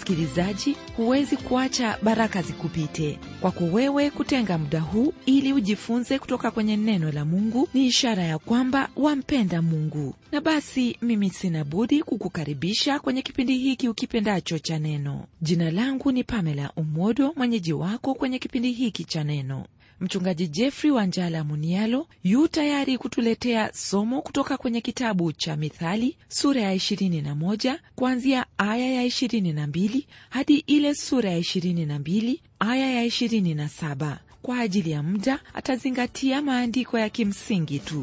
msikilizaji huwezi kuacha baraka zikupite kwako wewe kutenga muda huu ili ujifunze kutoka kwenye neno la mungu ni ishara ya kwamba wampenda mungu na basi mimi sina budi kukukaribisha kwenye kipindi hiki ukipendacho cha neno jina langu ni pamela umodo mwenyeji wako kwenye kipindi hiki cha neno mchungaji jeffrey wanjala munialo yu tayari kutuletea somo kutoka kwenye kitabu cha mithali sura ya 21 kuanzia aya ya 22 hadi ile sura ya 22 aya ya 27 kwa ajili ya muda atazingatia maandiko ya kimsingi tu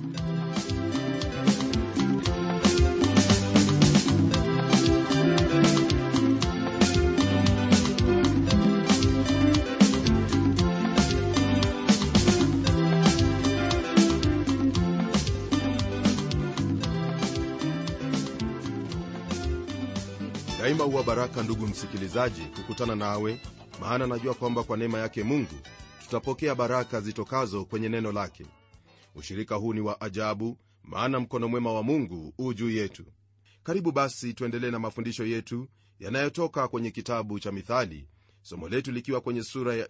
daima huwa baraka ndugu msikilizaji kukutana nawe maana najua kwamba kwa neema yake mungu tutapokea baraka zitokazo kwenye neno lake ushirika huu ni wa ajabu maana mkono mwema wa mungu huu juu yetu karibu basi tuendelee na mafundisho yetu yanayotoka kwenye kitabu cha mithali somo letu likiwa kwenye sura ya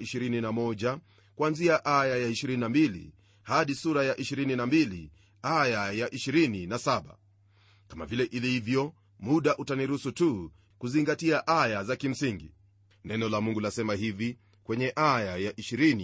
21 kuanzia aya ya 22 hadi sura ya 22 aya ya 27 kama vile ilivyo muda utaniruhusu tu kuzingatia aya za kimsingi neno la mungu lasema hivi kwenye aya ya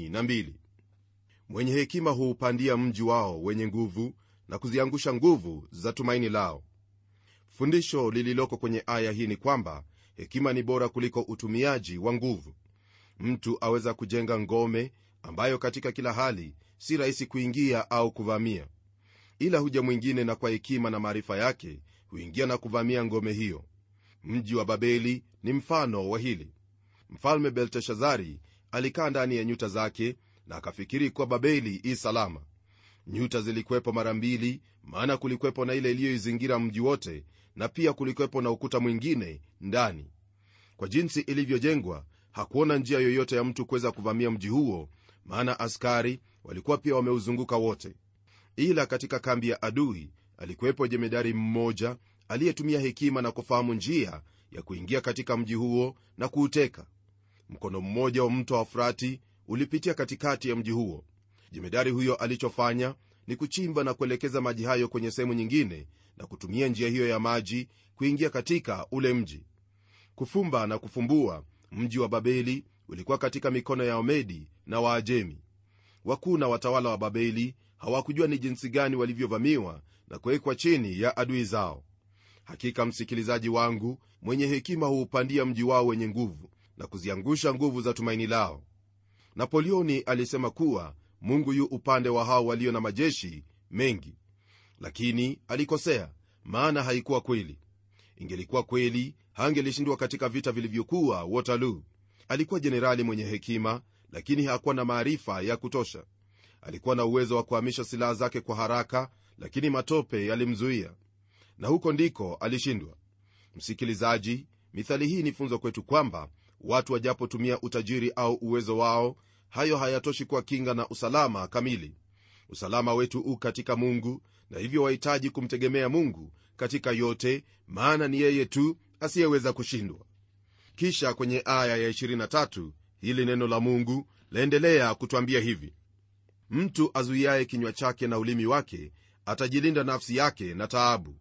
22 mwenye hekima huupandia mji wao wenye nguvu na kuziangusha nguvu za tumaini lao fundisho lililoko kwenye aya hii ni kwamba hekima ni bora kuliko utumiaji wa nguvu mtu aweza kujenga ngome ambayo katika kila hali si rahisi kuingia au kuvamia ila huja mwingine na kwa hekima na maarifa yake huingia na kuvamia ngome hiyo mji wa babeli ni mfano wa hili mfalme belteshazari alikaa ndani ya nyuta zake na akafikiri kuwa babeli i salama nyuta zilikwepo mara mbili maana kulikwepo na ile iliyoizingira mji wote na pia kulikwepo na ukuta mwingine ndani kwa jinsi ilivyojengwa hakuona njia yoyote ya mtu kuweza kuvamia mji huo maana askari walikuwa pia wameuzunguka wote ila katika kambi ya adui alikuwepo jemedari mmoja aliyetumia hekima na kufahamu njia ya kuingia katika mji huo na kuuteka mkono mmoja wa mto wa frati ulipitia katikati ya mji huo jemedari huyo alichofanya ni kuchimba na kuelekeza maji hayo kwenye sehemu nyingine na kutumia njia hiyo ya maji kuingia katika ule mji kufumba na kufumbua mji wa babeli ulikuwa katika mikono ya omedi na waajemi wakuu na watawala wa babeli hawakujua ni jinsi gani walivyovamiwa na kuwekwa chini ya adui zao hakika msikilizaji wangu mwenye hekima huupandia mji wao wenye nguvu na kuziangusha nguvu za tumaini lao napoleoni alisema kuwa mungu yu upande wa hao walio na majeshi mengi lakini alikosea maana haikuwa kweli ingelikuwa kweli hangelishindwa katika vita vilivyokuwa waterloo alikuwa jenerali mwenye hekima lakini hakuwa na maarifa ya kutosha alikuwa na uwezo wa kuhamisha silaha zake kwa haraka lakini matope yalimzuia na huko ndiko alishindwa msikilizaji mithali hii ni funzo kwetu kwamba watu wajapotumia utajiri au uwezo wao hayo hayatoshi kuwa kinga na usalama kamili usalama wetu u katika mungu na hivyo wahitaji kumtegemea mungu katika yote maana ni yeye tu asiyeweza kushindwa kisha kwenye aya ya 23 hili neno la mungu laendelea kutwambia hivi mtu azuiaye kinywa chake na ulimi wake atajilinda nafsi yake na taabu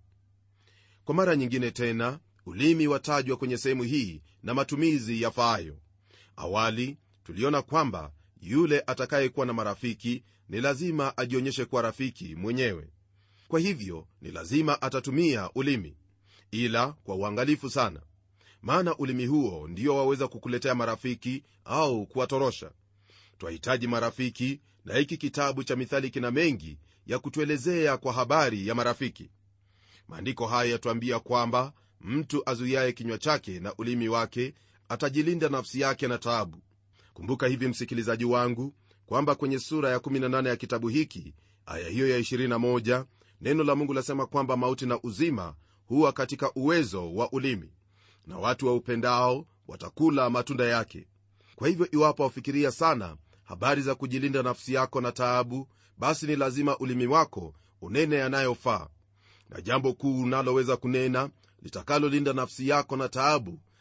kwa mara nyingine tena ulimi watajwa kwenye sehemu hii na matumizi yafaayo awali tuliona kwamba yule atakayekuwa na marafiki ni lazima ajionyeshe kuwa rafiki mwenyewe kwa hivyo ni lazima atatumia ulimi ila kwa uangalifu sana maana ulimi huo ndio waweza kukuletea marafiki au kuwatorosha twahitaji marafiki na hiki kitabu cha mithali kina mengi ya kutuelezea kwa habari ya marafiki maandiko haya yatuambia kwamba mtu azuiaye kinywa chake na ulimi wake atajilinda nafsi yake na taabu kumbuka hivi msikilizaji wangu kwamba kwenye sura ya 18 ya kitabu hiki aya hiyo ya 21 neno la mungu lasema kwamba mauti na uzima huwa katika uwezo wa ulimi na watu wa upendao watakula matunda yake kwa hivyo iwapo wafikiria sana habari za kujilinda nafsi yako na taabu basi ni lazima ulimi wako unene yanayofaa na jambo kuu unaloweza kunena litakalolinda nafsi yako na taabu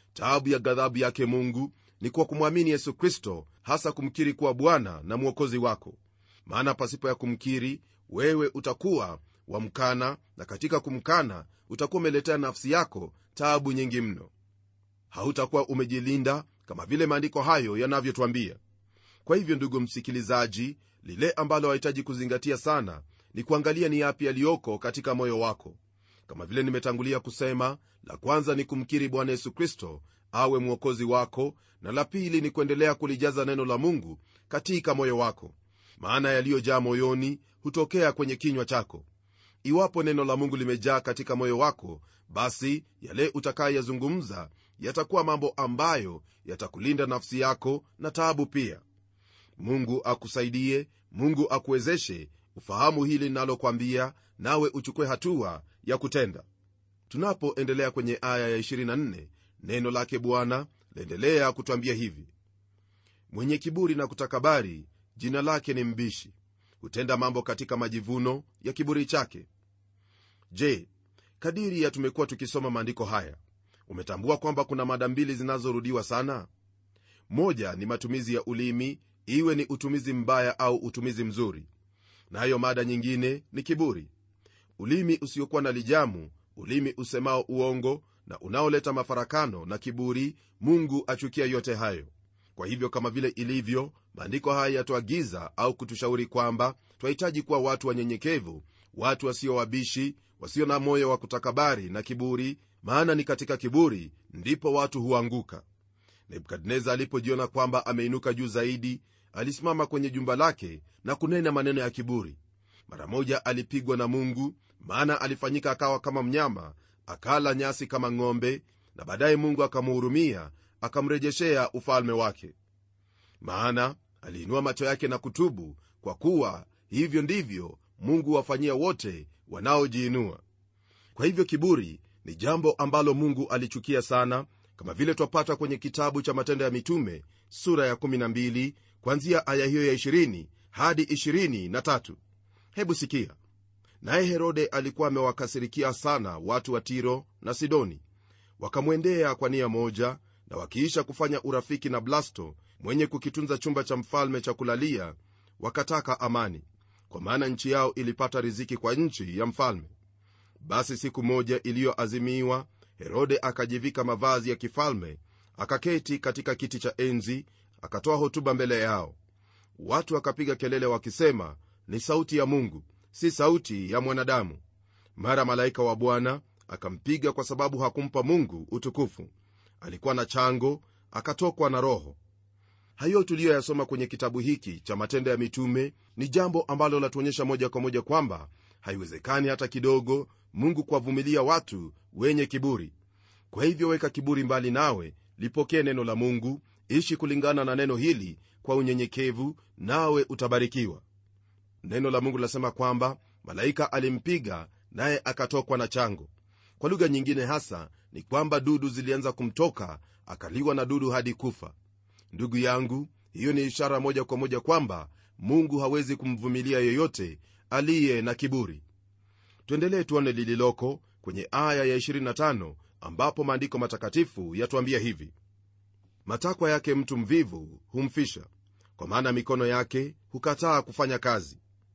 taabu ya ghadhabu yake mungu ni kwa kumwamini yesu kristo hasa kumkiri kuwa bwana na mwokozi wako maana pasipo ya kumkiri wewe utakuwa wamkana na katika kumkana utakuwa umeletea nafsi yako taabu nyingi mno hautakuwa umejilinda kama vile maandiko hayo yanavyotwambia kwa hivyo ndugu msikilizaji lile ambalo wahitaji kuzingatia sana ni kuangalia ni yapi yaliyoko katika moyo wako kama vile nimetangulia kusema la kwanza ni kumkiri bwana yesu kristo awe mwokozi wako na la pili ni kuendelea kulijaza neno la mungu katika moyo wako maana yaliyojaa moyoni hutokea kwenye kinywa chako iwapo neno la mungu limejaa katika moyo wako basi yale utakayeyazungumza yatakuwa mambo ambayo yatakulinda nafsi yako na taabu pia mungu akusaidie mungu akuwezeshe ufahamu hili linalokwambia nawe uchukue hatua ya kutenda tunapoendelea kwenye aya ya 24 neno lake bwana laendelea kutwambia hivi mwenye kiburi na kutakabari jina lake ni mbishi hutenda mambo katika majivuno ya kiburi chake je kadiri ya tumekuwa tukisoma maandiko haya umetambua kwamba kuna mada mbili zinazorudiwa sana moja ni matumizi ya ulimi iwe ni utumizi mbaya au utumizi mzuri nayo na mada nyingine ni kiburi ulimi usiokuwa na lijamu ulimi usemao uongo na unaoleta mafarakano na kiburi mungu achukia yote hayo kwa hivyo kama vile ilivyo maandiko haya yatuagiza au kutushauri kwamba twahitaji kuwa watu wanyenyekevu watu wasio wabishi wasio na moyo wa kutakabari na kiburi maana ni katika kiburi ndipo watu huanguka nebukadneza alipojiona kwamba ameinuka juu zaidi alisimama kwenye jumba lake na kunena maneno ya kiburi mara moja alipigwa na mungu maana alifanyika akawa kama mnyama akala nyasi kama ng'ombe na baadaye mungu akamhurumia akamrejeshea ufalme wake maana aliinua macho yake na kutubu kwa kuwa hivyo ndivyo mungu wafanyia wote wanaojiinua kwa hivyo kiburi ni jambo ambalo mungu alichukia sana kama vile twapata kwenye kitabu cha matendo ya mitume sura ya 12 kwanzia aya hiyo ya 20 hadi 23 hebu sikia naye herode alikuwa amewakasirikia sana watu wa tiro na sidoni wakamwendea kwa nia moja na wakiisha kufanya urafiki na blasto mwenye kukitunza chumba cha mfalme cha kulalia wakataka amani kwa maana nchi yao ilipata riziki kwa nchi ya mfalme basi siku moja iliyoazimiwa herode akajivika mavazi ya kifalme akaketi katika kiti cha enzi akatoa hotuba mbele yao watu wakapiga kelele wakisema ni sauti ya mungu si sauti ya mwanadamu mara malaika wa bwana akampiga kwa sababu hakumpa mungu utukufu alikuwa na chango akatokwa na roho hayo tuliyoyasoma kwenye kitabu hiki cha matendo ya mitume ni jambo ambalo latuonyesha moja kwa moja kwamba haiwezekani hata kidogo mungu kuwavumilia watu wenye kiburi kwa hivyo weka kiburi mbali nawe lipokee neno la mungu ishi kulingana na neno hili kwa unyenyekevu nawe utabarikiwa neno la mungu linasema kwamba malaika alimpiga naye akatokwa na chango kwa lugha nyingine hasa ni kwamba dudu zilianza kumtoka akaliwa na dudu hadi kufa ndugu yangu hiyo ni ishara moja kwa moja kwamba mungu hawezi kumvumilia yoyote aliye na kiburi tuendelee tuone lililoko kwenye aya ya 25 ambapo maandiko matakatifu yatuambia hivi matakwa yake mtu mvivu humfisha kwa maana mikono yake hukataa kufanya kazi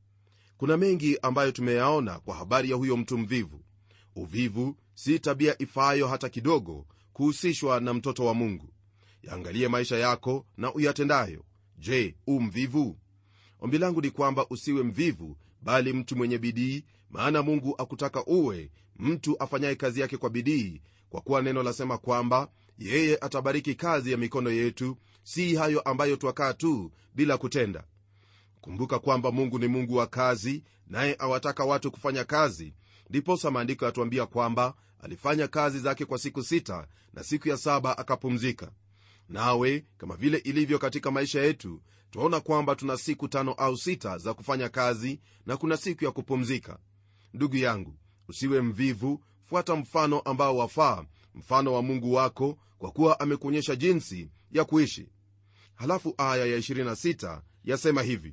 kuna mengi ambayo tumeyaona kwa habari ya huyo mtu mvivu uvivu si tabia ifaayo hata kidogo kuhusishwa na mtoto wa mungu yaangalie maisha yako na uyatendayo je u mvivu ombi langu ni kwamba usiwe mvivu bali mtu mwenye bidii maana mungu akutaka uwe mtu afanyaye kazi yake kwa bidii kwa kuwa neno lasema kwamba yeye atabariki kazi ya mikono yetu si hayo ambayo twakaa tu bila kutenda kumbuka kwamba mungu ni mungu wa kazi naye awataka watu kufanya kazi ndiposa maandiko yatuambia kwamba alifanya kazi zake kwa siku sita na siku ya saba akapumzika nawe kama vile ilivyo katika maisha yetu twaona kwamba tuna siku tano au sita za kufanya kazi na kuna siku ya kupumzika ndugu yangu usiwe mvivu fuata mfano ambao wafaa mfano wa mungu wako kwa kuwa amekuonyesha jinsi ya kuishi halafu aya ya 26 yasema hivi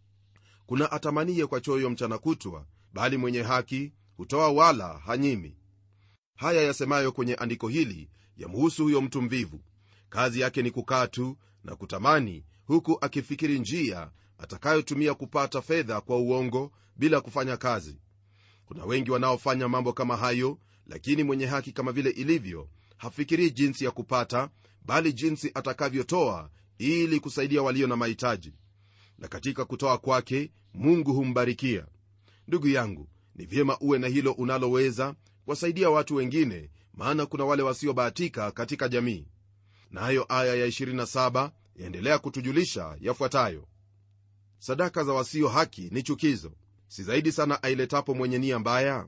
kuna atamaniye kwa choyo mchana kutwa bali mwenye haki hutoa wala hanyimi haya yasemayo kwenye andiko hili yamhusu huyo mtu mvivu kazi yake ni kukaa tu na kutamani huku akifikiri njia atakayotumia kupata fedha kwa uongo bila kufanya kazi kuna wengi wanaofanya mambo kama hayo lakini mwenye haki kama vile ilivyo hafikirii jinsi ya kupata bali jinsi atakavyotoa ili kusaidia walio na mahitaji na katika kutoa kwake mungu humbarikia ndugu yangu ni vyema uwe na hilo unaloweza kuwasaidia watu wengine maana kuna wale wasiobahatika katika jamii nayo na aya ya 27 yaendelea kutujulisha yafuatayo sadaka za wasio haki ni chukizo si zaidi sana ailetapo mwenye nia mbaya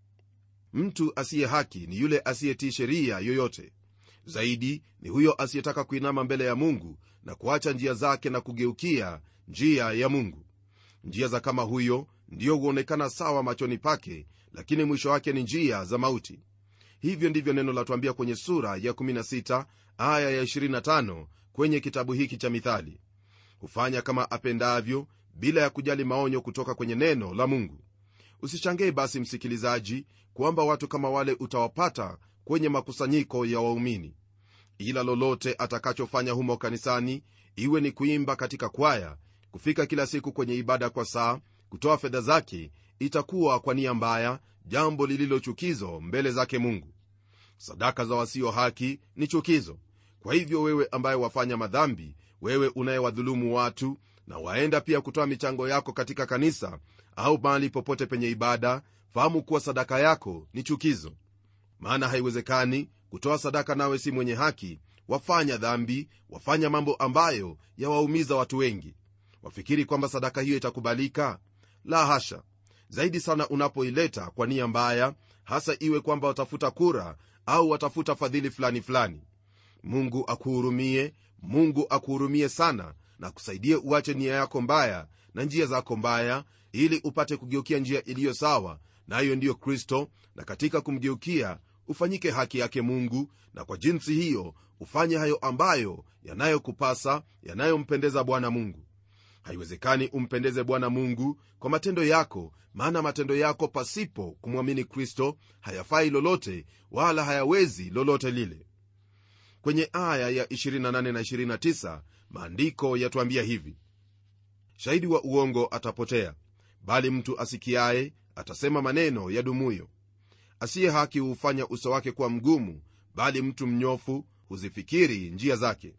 mtu asiye haki ni yule asiyetii sheria yoyote zaidi ni huyo asiyetaka kuinama mbele ya mungu na kuacha njia zake na kugeukia njia ya mungu njia za kama huyo ndiyo huonekana sawa machoni pake lakini mwisho wake ni njia za mauti hivyo ndivyo neno latuambia kwenye sura ya 16 aya ya 25 kwenye kitabu hiki cha mithali hufanya kama apendavyo bila ya kujali maonyo kutoka kwenye neno la mungu usishangee basi msikilizaji kwamba watu kama wale utawapata kwenye makusanyiko ya waumini ila lolote atakachofanya humo kanisani iwe ni kuimba katika kwaya kufika kila siku kwenye ibada kwa saa kutoa fedha zake itakuwa kwa nia mbaya jambo lililo chukizo mbele zake mungu sadaka za wasio haki ni chukizo kwa hivyo wewe ambaye wafanya madhambi wewe unayewadhulumu watu na waenda pia kutoa michango yako katika kanisa au mahali popote penye ibada fahamu kuwa sadaka yako ni chukizo maana haiwezekani kutoa sadaka nawe si mwenye haki wafanya dhambi wafanya mambo ambayo yawaumiza watu wengi wafikiri kwamba sadaka hiyo itakubalika la hasha zaidi sana unapoileta kwa nia mbaya hasa iwe kwamba watafuta kura au watafuta fadhili fulani fulani mungu akuhurumie mungu akuhurumie sana na kusaidie uache nia yako mbaya na njia zako mbaya ili upate kugeukia njia iliyo sawa nayo na ndiyo kristo na katika kumgeukia ufanyike haki yake mungu na kwa jinsi hiyo ufanye hayo ambayo yanayokupasa yanayompendeza bwana mungu haiwezekani umpendeze bwana mungu kwa matendo yako maana matendo yako pasipo kumwamini kristo hayafai lolote wala hayawezi lolote lile kwenye aya ya 28 na 29 maandiko yatuambia hivi shahidi wa uongo atapotea bali mtu asikiaye atasema maneno ya dumuyo asiye haki huufanya uso wake kuwa mgumu bali mtu mnyofu huzifikiri njia zake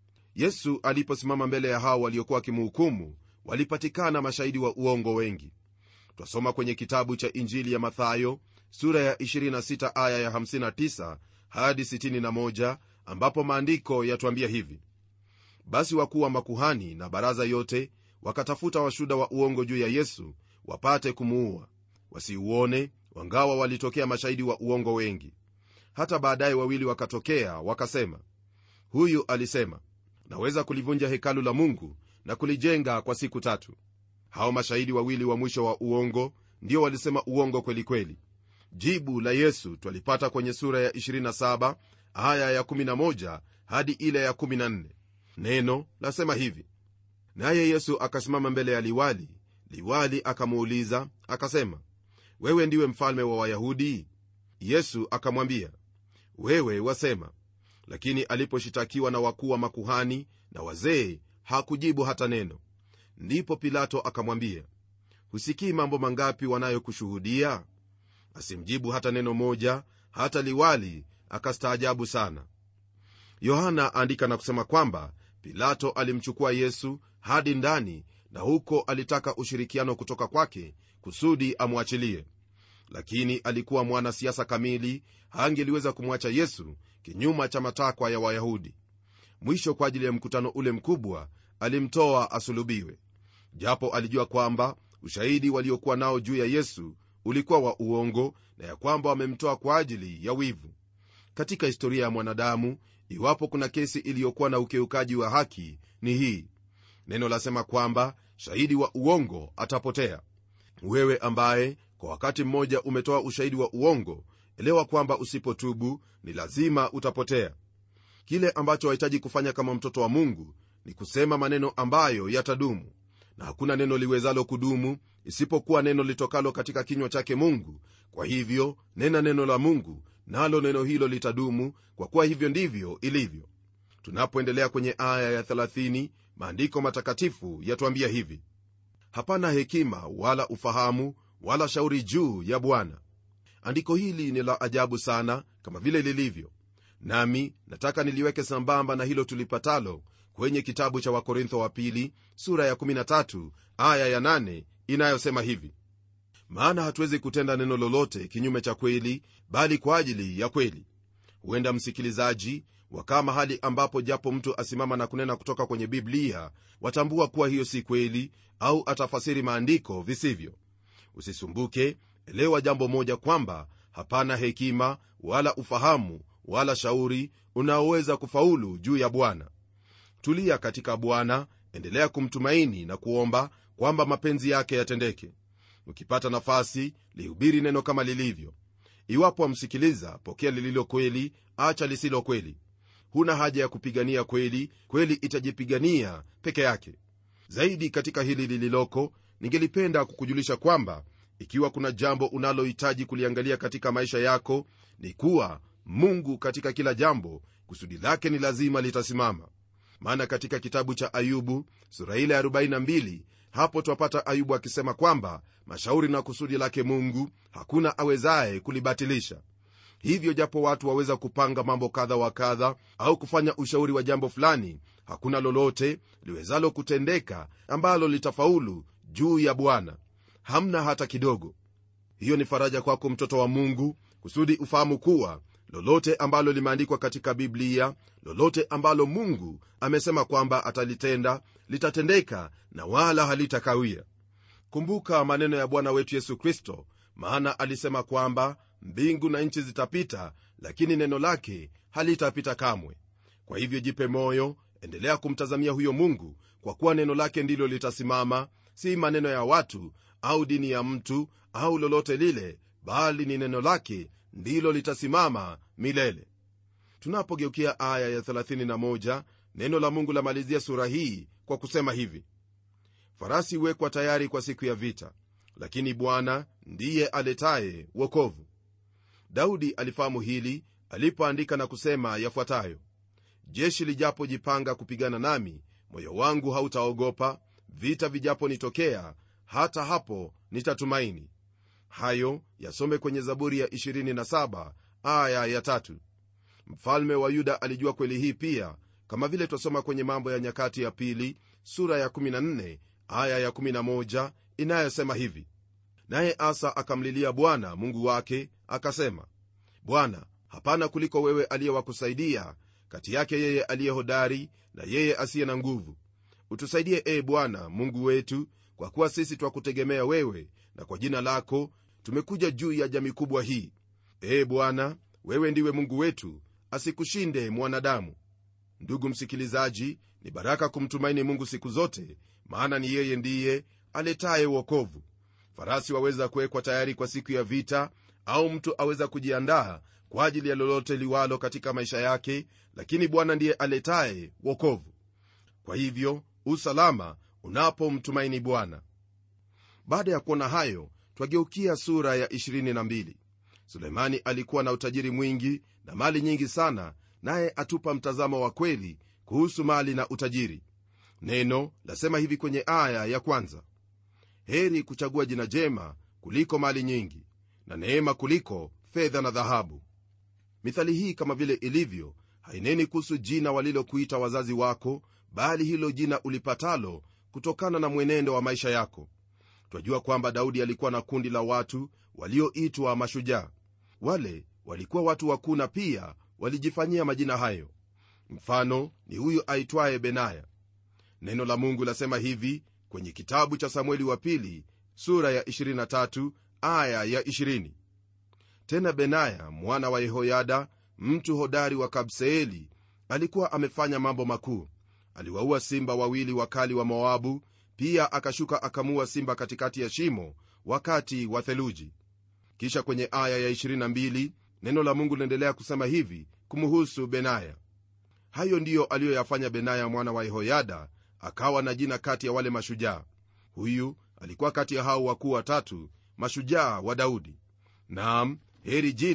yesu aliposimama mbele ya hao waliokuwa wakimhukumu walipatikana mashahidi wa uongo wengi twasoma kwenye kitabu cha injili ya mathayo sura ya 26 aya ya 59 hadi 61 ambapo maandiko yatuambia hivi basi wakuu wa makuhani na baraza yote wakatafuta washuda wa uongo juu ya yesu wapate kumuua wasiuone wangawa walitokea mashahidi wa uongo wengi hata baadaye wawili wakatokea wakasema huyu alisema naweza kulivunja hekalu la mungu na kulijenga kwa siku tatu hao mashahidi wawili wa mwisho wa uongo ndio walisema uongo kweli kweli jibu la yesu twalipata kwenye sura ya 27 aya ya 11 hadi ile ya 14 neno lasema hivi naye yesu akasimama mbele ya liwali liwali akamuuliza akasema wewe ndiwe mfalme wa wayahudi yesu akamwambia wewe wasema lakini aliposhitakiwa na wakuu wa makuhani na wazee hakujibu hata neno ndipo pilato akamwambia husikii mambo mangapi wanayokushuhudia asimjibu hata neno moja hata liwali akastaajabu sana yohana aandika na kusema kwamba pilato alimchukua yesu hadi ndani na huko alitaka ushirikiano kutoka kwake kusudi amwachilie lakini alikuwa mwanasiasa kamili hangeliweza kumwacha yesu kinyuma cha matakwa ya wayahudi mwisho kwa ajili ya mkutano ule mkubwa alimtoa asulubiwe japo alijua kwamba ushahidi waliokuwa nao juu ya yesu ulikuwa wa uongo na ya kwamba wamemtoa kwa ajili ya wivu katika historia ya mwanadamu iwapo kuna kesi iliyokuwa na ukiukaji wa haki ni hii neno lasema kwamba shahidi wa uongo atapotea wewe ambaye kwa wakati mmoja umetoa ushahidi wa uongo elewa kwamba usipotubu ni lazima utapotea kile ambacho wahitaji kufanya kama mtoto wa mungu ni kusema maneno ambayo yatadumu na hakuna neno liwezalo kudumu isipokuwa neno litokalo katika kinywa chake mungu kwa hivyo nena neno la mungu nalo neno hilo litadumu kwa kuwa hivyo ndivyo ilivyo tunapoendelea kwenye aya ya 30 maandiko matakatifu yatuambia hivi hapana hekima wala ufahamu wala shauri juu ya bwana andiko hili ni la ajabu sana kama vile lilivyo nami nataka niliweke sambamba na hilo tulipatalo kwenye kitabu cha wakorintho wa pili sura ya 13 aya ya 8 inayosema hivi maana hatuwezi kutenda neno lolote kinyume cha kweli bali kwa ajili ya kweli huenda msikilizaji wakaa mahali ambapo japo mtu asimama na kunena kutoka kwenye biblia watambua kuwa hiyo si kweli au atafasiri maandiko visivyo usisumbuke elewa jambo moja kwamba hapana hekima wala ufahamu wala shauri unaoweza kufaulu juu ya bwana tulia katika bwana endelea kumtumaini na kuomba kwamba mapenzi yake yatendeke ukipata nafasi lihubiri neno kama lilivyo iwapo wamsikiliza pokea lililo kweli acha lisilo kweli huna haja ya kupigania kweli kweli itajipigania peke yake zaidi katika hili lililoko ningelipenda kukujulisha kwamba ikiwa kuna jambo unalohitaji kuliangalia katika maisha yako ni kuwa mungu katika kila jambo kusudi lake ni lazima litasimama maana katika kitabu cha ayubu sura ile ya 42 hapo twapata ayubu akisema kwamba mashauri na kusudi lake mungu hakuna awezaye kulibatilisha hivyo japo watu waweza kupanga mambo kadha wa kadha au kufanya ushauri wa jambo fulani hakuna lolote liwezalo kutendeka ambalo litafaulu juu ya bwana hamna hata kidogo hiyo ni faraja kwako mtoto wa mungu kusudi ufahamu kuwa lolote ambalo limeandikwa katika biblia lolote ambalo mungu amesema kwamba atalitenda litatendeka na wala halitakawia kumbuka maneno ya bwana wetu yesu kristo maana alisema kwamba mbingu na nchi zitapita lakini neno lake halitapita kamwe kwa hivyo jipe moyo endelea kumtazamia huyo mungu kwa kuwa neno lake ndilo litasimama si maneno ya watu au dini ya mtu au lolote lile bali ni neno lake ndilo litasimama milele tunapogeukia aya ya 31 neno la mungu lamalizia sura hii kwa kusema hivi farasi huwekwa tayari kwa siku ya vita lakini bwana ndiye aletaye wokovu daudi alifahamu hili alipoandika na kusema yafuatayo jeshi lijapojipanga kupigana nami moyo wangu hautaogopa vita vijaponitokea hata hapo nitatumaini hayo yasome kwenye zaburi ya 27 aya ya tatu mfalme wa yuda alijua kweli hii pia kama vile twasoma kwenye mambo ya nyakati ya pili sura ya 14 aya ya 11 inayosema hivi naye asa akamlilia bwana mungu wake akasema bwana hapana kuliko wewe aliyewakusaidia kati yake yeye aliye hodari na yeye asiye na nguvu utusaidie ee bwana mungu wetu kwa kuwa sisi twakutegemea wewe na kwa jina lako tumekuja juu ya jamii kubwa hii ee bwana wewe ndiwe mungu wetu asikushinde mwanadamu ndugu msikilizaji ni baraka kumtumaini mungu siku zote maana ni yeye ndiye aletaye uokovu farasi waweza kuwekwa tayari kwa siku ya vita au mtu aweza kujiandaa kwa ajili ya lolote liwalo katika maisha yake lakini bwana ndiye aletaye wokovu kwa hivyo usalama unapomtumaini bwana baada ya kuona hayo twageukia sura ya 22 sulemani alikuwa na utajiri mwingi na mali nyingi sana naye atupa mtazamo wa kweli kuhusu mali na utajiri neno lasema hivi kwenye aya ya kwanza heri kuchagua jina jema kuliko mali nyingi na neema kuliko fedha na dhahabu mithali hii kama vile ilivyo haineni kuhusu jina walilokuita wazazi wako bali hilo jina ulipatalo kutokana na mwenendo wa maisha yako twajua kwamba daudi alikuwa na kundi la watu walioitwa mashujaa wale walikuwa watu wakuu na pia walijifanyia majina hayo mfano ni huyu aitwaye benaya neno la mungu lasema hivi kwenye kitabu cha samueli wa pili sura ya 23 aya ya 20 tena benaya mwana wa yehoyada mtu hodari wa kabseeli alikuwa amefanya mambo makuu aliwaua simba wawili wakali wa moabu pia akashuka akamua simba katikati ya shimo wakati wa theluji kisha kwenye aya ya 22 neno la mungu linaendelea kusema hivi kumhusu benaya hayo ndiyo aliyoyafanya benaya mwana wa yehoyada akawa na jina kati ya wale mashujaa huyu alikuwa kati ya hao wakuu watatu mashujaa wa daudi naam heri jina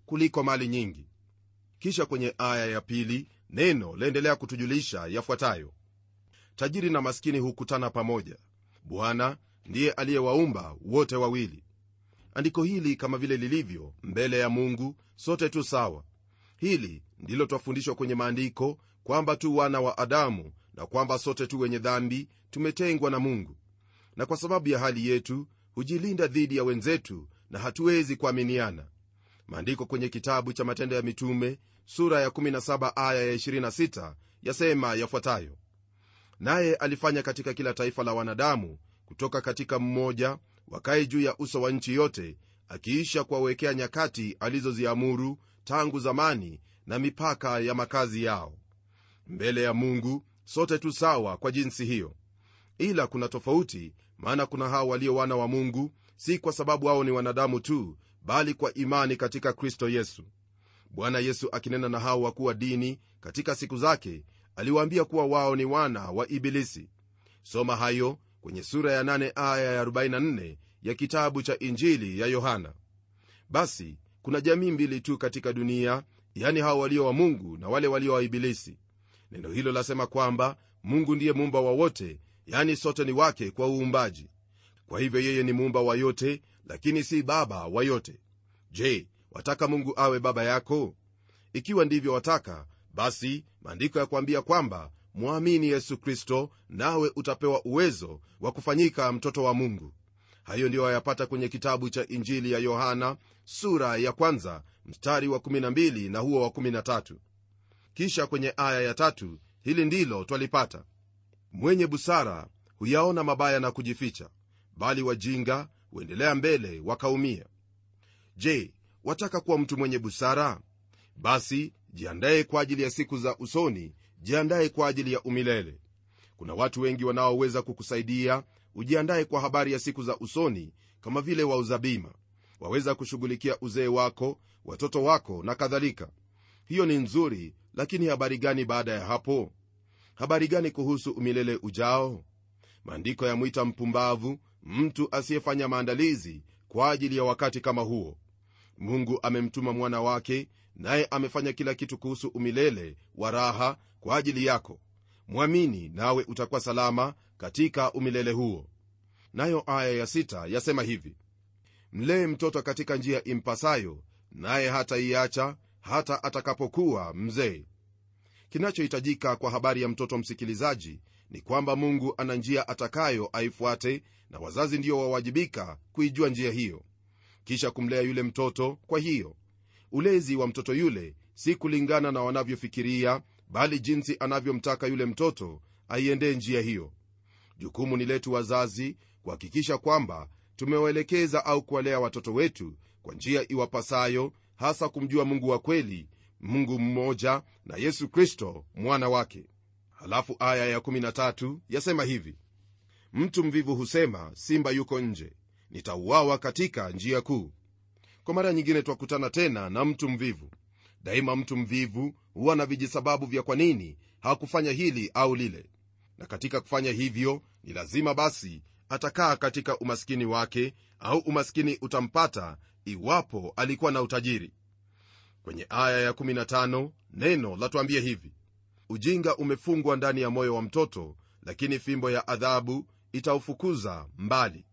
kuliko mali nyingi kisha kwenye aya ya pili neno laendelea kutujulisha yafuatayo tajiri na maskini hukutana pamoja bwana ndiye aliyewaumba wote wawili andiko hili kama vile lilivyo mbele ya mungu sote tu sawa hili ndilo twafundishwa kwenye maandiko kwamba tu wana wa adamu na kwamba sote tu wenye dhambi tumetengwa na mungu na kwa sababu ya hali yetu hujilinda dhidi ya wenzetu na hatuwezi kuaminiana maandiko kwenye kitabu cha matendo ya mitume sura ya 17 aya ya 26 yasema yafuatayo naye alifanya katika kila taifa la wanadamu kutoka katika mmoja wakae juu ya uso wa nchi yote akiisha kuwawekea nyakati alizoziamuru tangu zamani na mipaka ya makazi yao mbele ya mungu sote tu sawa kwa jinsi hiyo ila kuna tofauti maana kuna hao walio wana wa mungu si kwa sababu hao ni wanadamu tu bali kwa imani katika kristo yesu bwana yesu akinena na hao wakuu wa dini katika siku zake aliwaambia kuwa wao ni wana wa ibilisi soma hayo kwenye sura ya 8 aya ya 44 ya kitabu cha injili ya yohana basi kuna jamii mbili tu katika dunia yani hao walio wa mungu na wale walio wa ibilisi neno hilo lasema kwamba mungu ndiye muumba wa wote yani sote ni wake kwa uumbaji kwa hivyo yeye ni muumba wa yote lakini si baba wa yote je wataka mungu awe baba yako ikiwa ndivyo wataka basi maandiko ya kuambia kwamba mwamini yesu kristo nawe utapewa uwezo wa kufanyika mtoto wa mungu hayo ndiyo wayapata kwenye kitabu cha injili ya yohana sura ya kwanza mstari wa 12 na huo wa 13 kisha kwenye aya ya tatu hili ndilo twalipata mwenye busara huyaona mabaya na kujificha bali wajinga huendelea mbele wakaumia je wataka kuwa mtu mwenye busara basi jiandaye kwa ajili ya siku za usoni jiandaye kwa ajili ya umilele kuna watu wengi wanaoweza kukusaidia ujiandaye kwa habari ya siku za usoni kama vile wauza bima waweza kushughulikia uzee wako watoto wako na kadhalika hiyo ni nzuri lakini habari gani baada ya hapo habari gani kuhusu umilele ujao maandiko yamwita mpumbavu mtu asiyefanya maandalizi kwa ajili ya wakati kama huo mungu amemtuma mwana wake naye amefanya kila kitu kuhusu umilele wa raha kwa ajili yako mwamini nawe utakuwa salama katika umilele huo nayo aya ya sita yasema hivi mlee mtoto katika njia impasayo naye hataiacha hata atakapokuwa mzee kinachohitajika kwa habari ya mtoto msikilizaji ni kwamba mungu ana njia atakayo aifuate na wazazi ndio wawajibika kuijua njia hiyo kisha kumlea yule mtoto kwa hiyo ulezi wa mtoto yule si kulingana na wanavyofikiria bali jinsi anavyomtaka yule mtoto aiendee njia hiyo jukumu ni letu wazazi kuhakikisha kwamba tumewaelekeza au kuwalea watoto wetu kwa njia iwapasayo hasa kumjua mungu wa kweli mungu mmoja na yesu kristo mwana wake halafu aya ya13 yasema hivi mtu mvivu husema simba yuko nje nitauawa katika njia kuu kwa mara nyingine twakutana tena na mtu mvivu daima mtu mvivu huwa na vijisababu vya kwa nini hakufanya hili au lile na katika kufanya hivyo ni lazima basi atakaa katika umaskini wake au umaskini utampata iwapo alikuwa na utajiri kwenye aya ya15 neno latuambia hivi ujinga umefungwa ndani ya moyo wa mtoto lakini fimbo ya adhabu itaufukuza mbali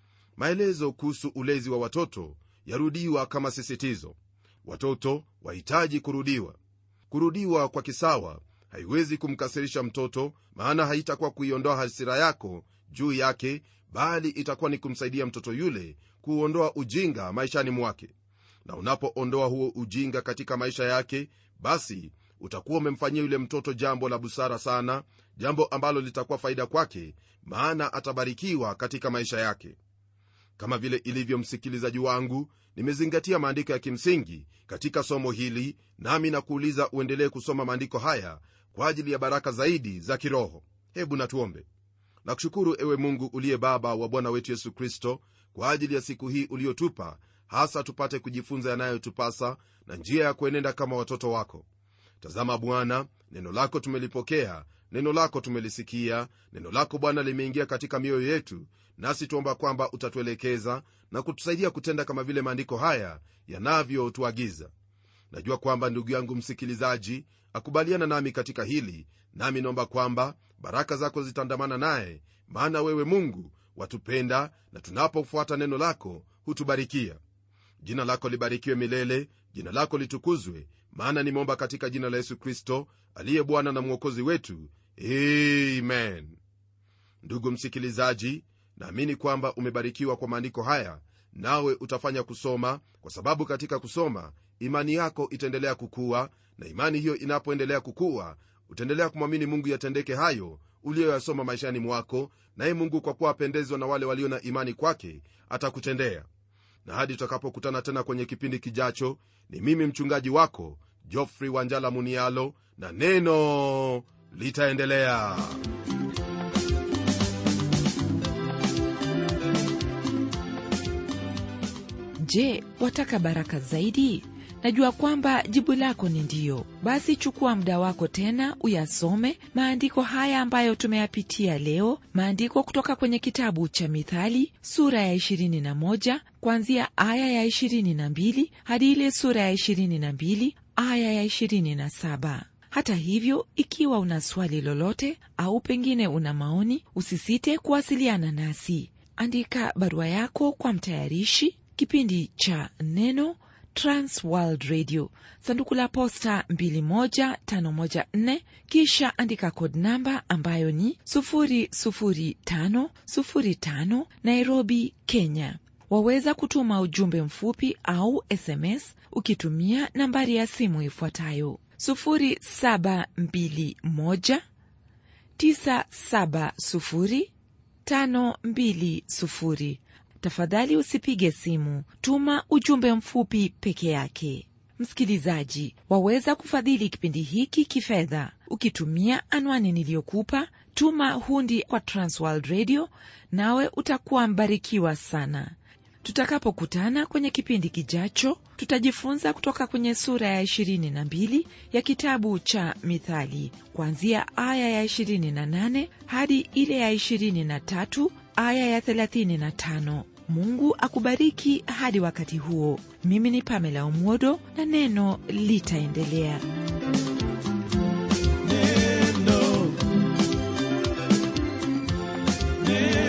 maelezo kuhusu ulezi wa watoto yarudiwa kama sisitizo watoto wahitaji kurudiwa kurudiwa kwa kisawa haiwezi kumkasirisha mtoto maana haitakuwa kuiondoa hasira yako juu yake bali itakuwa ni kumsaidia mtoto yule kuuondoa ujinga maishani mwake na unapoondoa huo ujinga katika maisha yake basi utakuwa umemfanyia yule mtoto jambo la busara sana jambo ambalo litakuwa faida kwake maana atabarikiwa katika maisha yake kama vile ilivyo msikilizaji wangu nimezingatia maandiko ya kimsingi katika somo hili nami na kuuliza uendelee kusoma maandiko haya kwa ajili ya baraka zaidi za kiroho hebu natuombe nakushukuru ewe mungu uliye baba wa bwana wetu yesu kristo kwa ajili ya siku hii uliotupa hasa tupate kujifunza yanayotupasa na njia ya kuenenda kama watoto wako tazama bwana neno lako tumelipokea neno lako tumelisikia neno lako bwana limeingia katika mioyo yetu nasi tuomba kwamba utatuelekeza na kutusaidia kutenda kama vile maandiko haya yanavyotuagiza najua kwamba ndugu yangu msikilizaji akubaliana nami katika hili nami naomba kwamba baraka zako zitaandamana naye maana wewe mungu watupenda na tunapofuata neno lako hutubarikia jina lako libarikiwe milele jina lako litukuzwe maana nimeomba katika jina la yesu kristo aliye bwana na mwokozi wetu amen ndugu msikilizaji naamini kwamba umebarikiwa kwa maandiko haya nawe utafanya kusoma kwa sababu katika kusoma imani yako itaendelea kukua na imani hiyo inapoendelea kukua utaendelea kumwamini mungu yatendeke hayo uliyoyasoma maishani mwako naye mungu kwa kuwa apendezwa na wale walio na imani kwake atakutendea na hadi tutakapokutana tena kwenye kipindi kijacho ni mimi mchungaji wako jofrey wanjala munialo na neno litaendelea je wataka baraka zaidi najua kwamba jibu lako ni ndiyo basi chukua muda wako tena uyasome maandiko haya ambayo tumeyapitia leo maandiko kutoka kwenye kitabu cha mithali sura ya 21 kuanzia aya ya 22 hadi ile sura ya 22 aya ya 27 hata hivyo ikiwa una swali lolote au pengine una maoni usisite kuwasiliana nasi andika barua yako kwa mtayarishi kipindi cha neno transworld radio sanduku la posta 21514 kisha andika kod namba ambayo ni 00505 nairobi kenya waweza kutuma ujumbe mfupi au sms ukitumia nambari ya simu ifuatayo 0721 970 520 tafadhali usipige simu tuma ujumbe mfupi peke yake msikilizaji waweza kufadhili kipindi hiki kifedha ukitumia anwani niliyokupa tuma hundi kwa transworld radio nawe utakuwa mbarikiwa sana tutakapokutana kwenye kipindi kijacho tutajifunza kutoka kwenye sura ya 22 ya kitabu cha mithali kuanzia aya ya 28 hadi ile ya 23 aya ya 35 mungu akubariki hadi wakati huo mimi ni pamela umwodo na neno litaendelea Neno. Neno.